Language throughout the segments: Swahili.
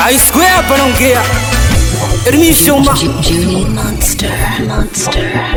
I square hapa naongea Ermishoma Juni Monster. Monster.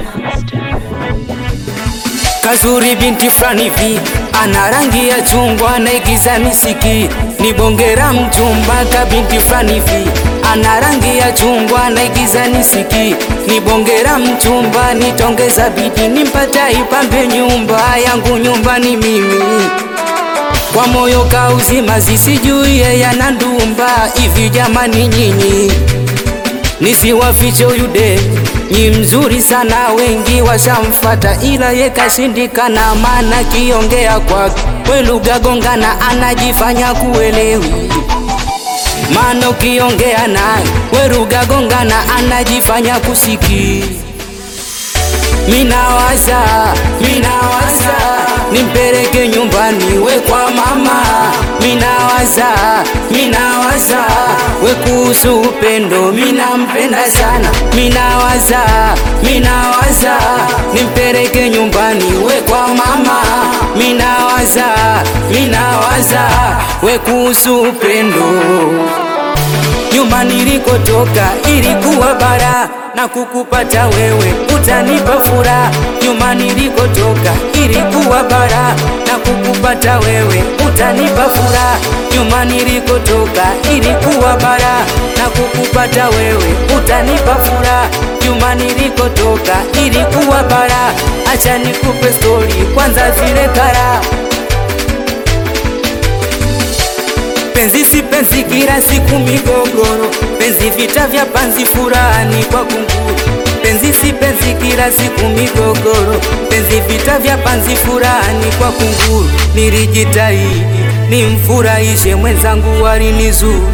Kazuri binti fulani hivi ana rangi ya chungwa naigiza misiki ni bongera mchumba ka binti fulani hivi ana rangi ya chungwa naigiza nisiki ni bongera mchumba nitongeza bidi nimpata ipambe nyumba yangu nyumbani mimi kwa moyo kauzima zisijui yeye ana ndumba hivi jamani nyinyi nisiwafiche huyu de ni mzuri sana, wengi washamfata, ila ye kashindikana, maana kiongea kwake we lugha gongana, anajifanya kuelewi maana ukiongea naye we lugha gongana, anajifanya kusiki. Minawaza, minawaza nimpeleke nyumbani we kwa mama. Minawaza, minawaza we kuhusu upendo, minampenda sana. Minawaza, minawaza nimpeleke nyumbani we kwa mama. Minawaza, minawaza we kuhusu upendo nyuma nilikotoka ilikuwa bara na kukupata wewe utanipa furaha. Nyuma nilikotoka ilikuwa bara na kukupata wewe utanipa furaha. Nyuma nilikotoka ilikuwa bara na kukupata wewe utanipa furaha. Nyuma nilikotoka ilikuwa bara, acha nikupe stori kwanza zile kara Penzi si penzi, kila siku migogoro. Penzi vita vya panzi, furani kwa kunguru. Penzi si penzi, kila siku migogoro. Penzi vita vya panzi, furani kwa kunguru. Nilijitahidi nimfurahishe mwenzangu, alinizuru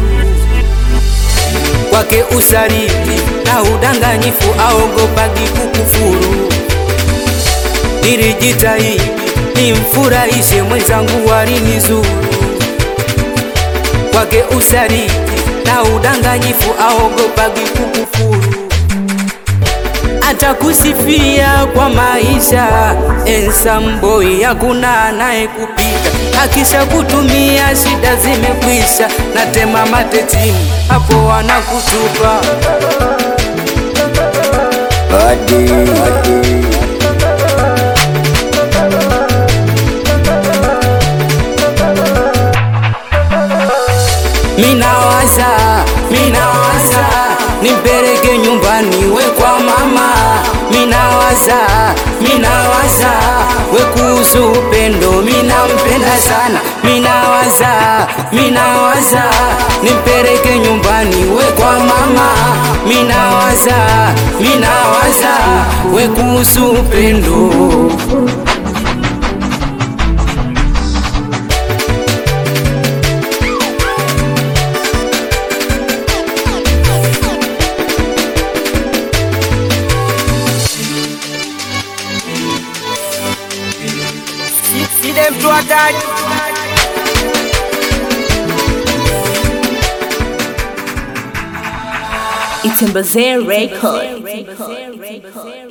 kwake usaliti na udanganyifu, aogopagi kukufuru. Nilijitahidi nimfurahishe mwenzangu, alinizuru kwake usaliti na udanganyifu, aogopagi kukufuru. Atakusifia kwa maisha ensamboi, hakuna anaye kupita. Akisha kutumia shida zimekwisha, na tema matetimu hapo wanakutupa. Hadi, hadi. Minawaza, minawaza nimpeleke nyumbani we kwa mama. Minawaza, minawaza we kuhusu upendo, minampenda sana. Minawaza, minawaza nimpeleke nyumbani we kwa mama. Minawaza, minawaza we kuhusu upendo. See them to attack. It's in Record.